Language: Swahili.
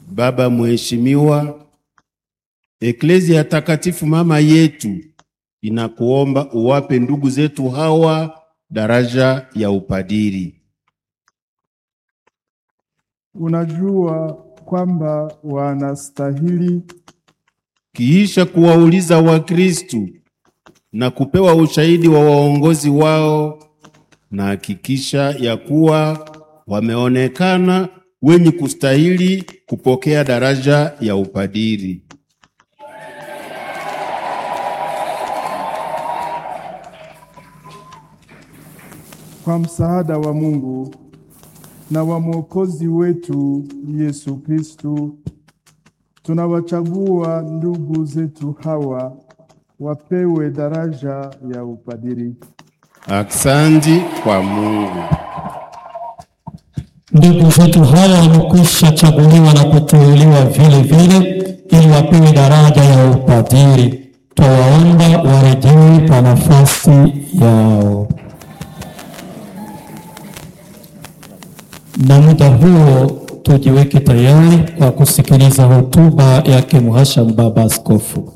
Baba Mheshimiwa, Eklezia Takatifu mama yetu inakuomba uwape ndugu zetu hawa daraja ya upadiri. Unajua kwamba wanastahili Kiisha kuwauliza Wakristu na kupewa ushahidi wa waongozi wao, na hakikisha ya kuwa wameonekana wenye kustahili kupokea daraja ya upadiri. kwa msaada wa Mungu na wa Mwokozi wetu Yesu Kristu, tunawachagua ndugu zetu hawa wapewe daraja ya upadiri. Aksanti kwa Mungu. Ndugu zetu hawa wamekwisha chaguliwa na kuteuliwa vile vile ili wapewe daraja ya upadiri. Twawaomba warejee kwa nafasi yao. Na muda huo tujiweke tayari kwa kusikiliza hotuba yake Mhashamu Baba Askofu.